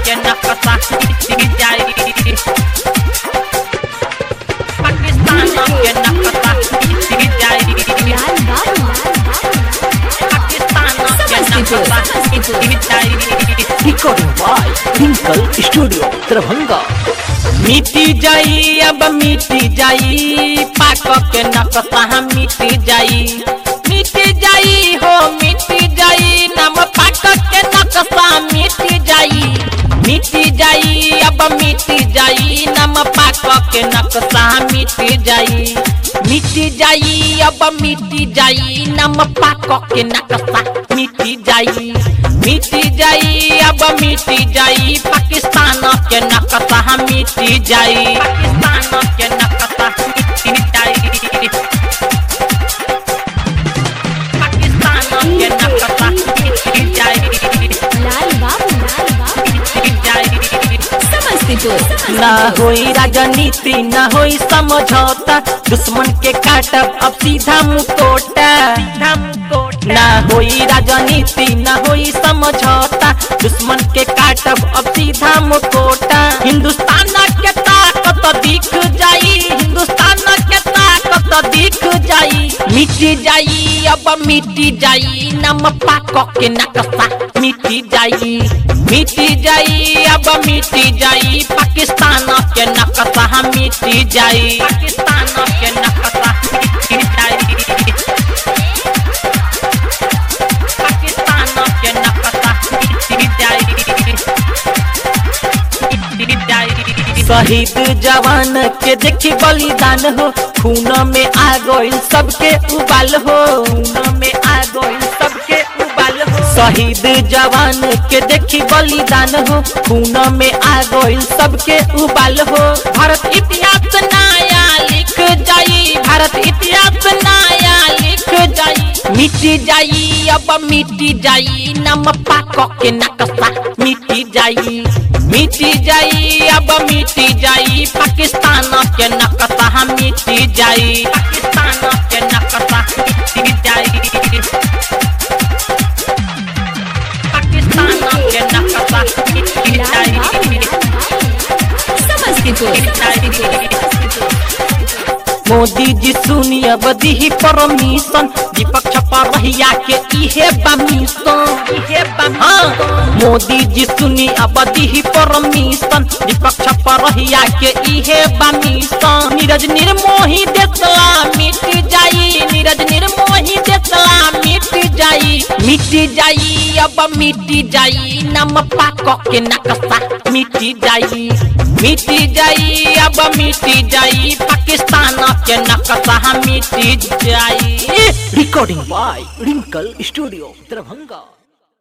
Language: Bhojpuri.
के नक्शा मिट जाई पाकिस्तान के नक्शा मिट जाई लाल बाबू पाकिस्तान के नक्शा मिट जाई Recording by Twinkle Studio, Darbhanga. मिटी जाई अब मिटी जाई पाक के नक्शा मिटी जाई मिटी जाई हो मिटी जाई नम पाक के नक्शा मिटी जाई मिटी जाई अब मिटी जाई नम पाक के नक्शा मिटी जाई मिटी जाई अब मिटी जाई नम पाक के नक्शा मिटी जाई मिटी जाई अब मिटी जाई पाकिस्तान के नक्शा मिटी जाई पाकिस्तान के नक्शा मिटी जाई पाकिस्तान के नक्शा मिटी जाई लाल बाबू मिटी जाई समस्तीपुर ना होई राजनीति ना होई समझौता दुश्मन के काटब अब सीधा मुकोटा ना होई राजनीति ना होई समझौता दुश्मन के काटब अब सीधा मुकोटा हिंदुस्तान के ताकत दिख जाई हिंदुस्तान के ताकत दिख जाई मिटी जाई अब मिटी जाई नम पाक के नक्शा मिटी जाई मिटी जाई अब मिटी जाई पाकिस्तान के नक्शा मिटी जाई पाकिस्तान के नक्शा मिटी जाई पाकिस्तान के नक्शा मिटी जाई मिटी जाई शहीद जवान के देखी बलिदान हो खून में आ गइल सबके उबाल हो खून में आ गइल सबके उबाल हो शहीद जवान के देखी बलिदान हो खून में आ गइल सबके उबाल हो भारत इतिहास नया लिख जाई भारत इतिहास नया लिख जाई मिटी जाई अब मिटी जाई नम पाक के नक्शा मिटी जाई मिटी जाई अब मिटी जाई पाकिस्तान के नक्शा मिटी जाई पाकिस्तान के नक्शा मिटी जाई पाकिस्तान के नक्शा मिटी लाल बाबू जाई समस्तीपुर मोदी जी सुनिए बदी परमिशन विपक्ष पर रहिया के इहे बमिशन इहे हाँ मोदी जी सुनी अबदी परमिशन विपक्ष पर रहिया के इहे बमिशन नीरज निर्मोही देसला मिट जाई नीरज निर्मोही देसला मिट जाई मिट जाई अब मिट जाई नम पाक के नक्शा मिट जाई मिट जाई अब मिट जाई पाकिस्तान के नक्शा मिट जाई Recording by Twinkle Studio, Darbhanga.